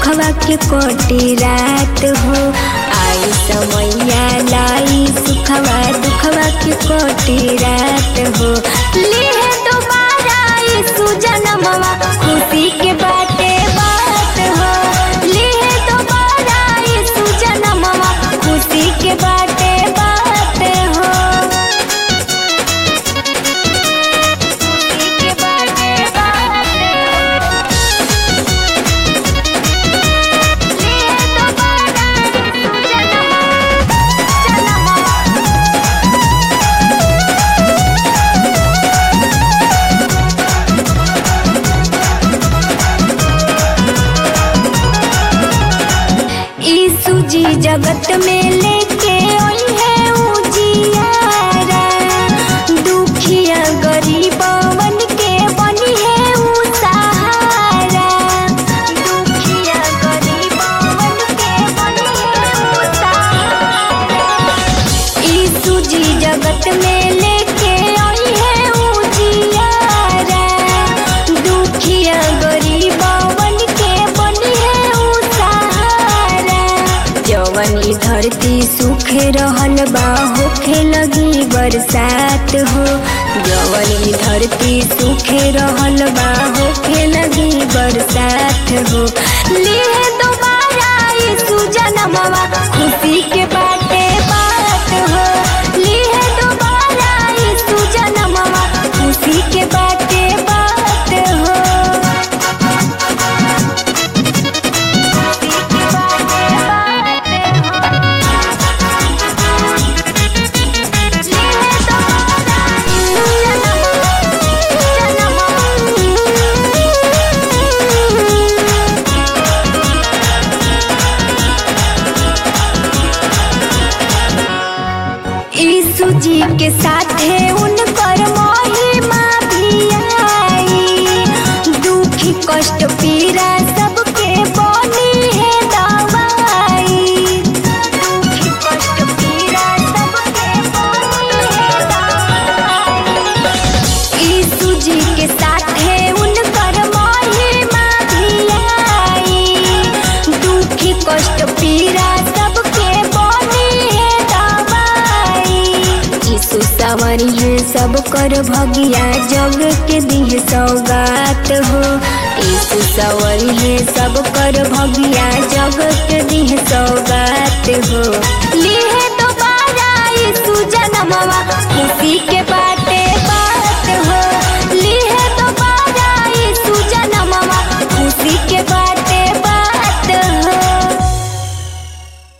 दुखवा के कोटी रात हो आई समैया लाई सुखवा दुखवा के कोटी रात हो लिए दोबारा यीशु जनमवा खुशी के बाटे बात हो लिए दोबारा यीशु जनमवा खुशी के बाटे बात हो खुशी के बाटे बात हो लिए दोबारा यीशु जनमवा जनमवा यीशु जी जगत में लेके आई है उजियारा दुखिया गरीबवन के बनी है उ सहारा दुखिया गरीबवन के बनी है उ सहारा यीशु जी जगत में लेके आई है उजियारा दुखिया गरीबवन के बनी है उ सहारा जवन ई धरती सूखे रहल बा होखे लगी बरसात हो जवन ई धरती सूखे रहल बा होखे लगी बरसात हो लिए दोबारा यीशु जनमवा खुशी के बाटे बात हो लिए दोबारा यीशु जनमवा खुशी के बाटे बात हो खुशी के बाटे बात हो लिए दोबारा यीशु जनमवा यीशु जी के साथे उनकर महिमा भी आई दुखी कष्ट पीड़ा सबके बनी है दवाई दुखी कष्ट पीड़ा सबके बनी है दवाई यीशु जी के साथे उनकर महिमा भी आई दुखी कष्ट पीड़ा सबके बनी है दवाई यीशु सवारी है सब कर भगिया जग के दिह सौगात हो यीशु सवारी है सब कर भगिया जग के दिह सौगात हो लिए दोबारा यीशु जनमवा खुशी के